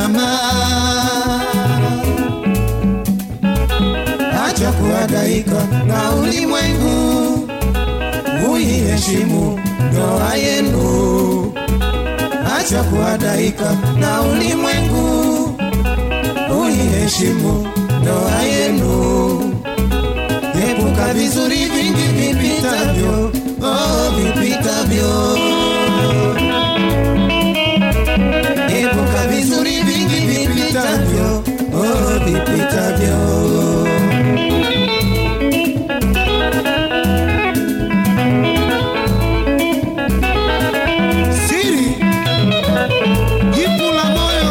mama, acha kuhangaika na ulimwengu, uiheshimu ndoa yenu. Acha kuhangaika na ulimwengu, uiheshimu ndoa yenu. Epuka vizuri vingi vipitavyo, oh, vipitavyo. Epuka vizuri vingi vipitavyo, oh, vipitavyo. Siri jipu la moyo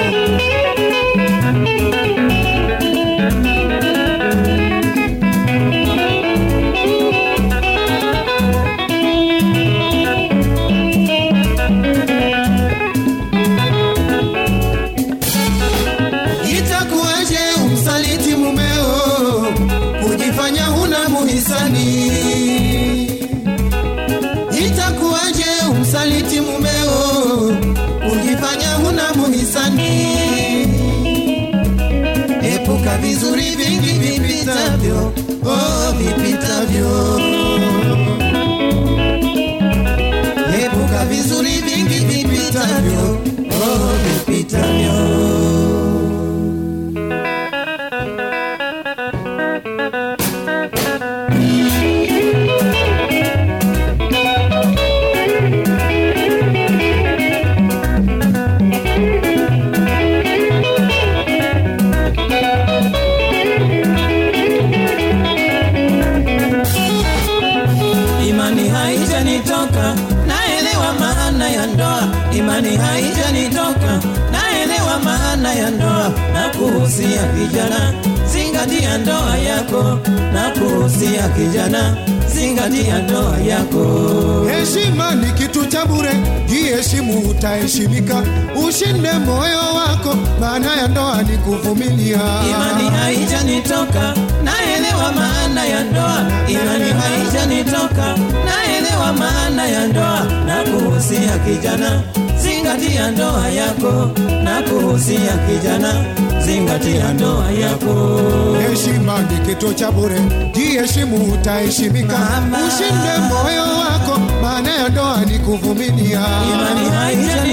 Itakuwaje umsaliti mumeo, kujifanya huna muhisani? Itakuwaje umsaliti mumeo, kujifanya huna muhisani? Epuka vizuri vingi vipitavyo, oh, vipitavyo. Epuka vizuri vingi vipitavyo, oh, vipitavyo. imani haijanitoka, naelewa maana ya ndoa. Imani haijanitoka, naelewa maana ya ndoa. Na kuhusia kijana, zingatia ndoa yako. Na kuhusia kijana, zingatia ndoa yako. Heshima ni kitu cha bure, jiheshimu utaheshimika. Ushinde moyo wako, maana ya ndoa ni kuvumilia. Imani haijanitoka, naelewa maana ya ndoa. Imani haijanitoka, naelewa maana ya ndoa. Na kuhusia kijana, zingatia ndoa yako. Na kuhusia kijana, zingatia ndoa yako. Heshima ni kitu cha bure, jiheshimu utaheshimika. Mama. Ushinde moyo wako, maana ya ndoa ni kuvumilia. Imani haijanitoka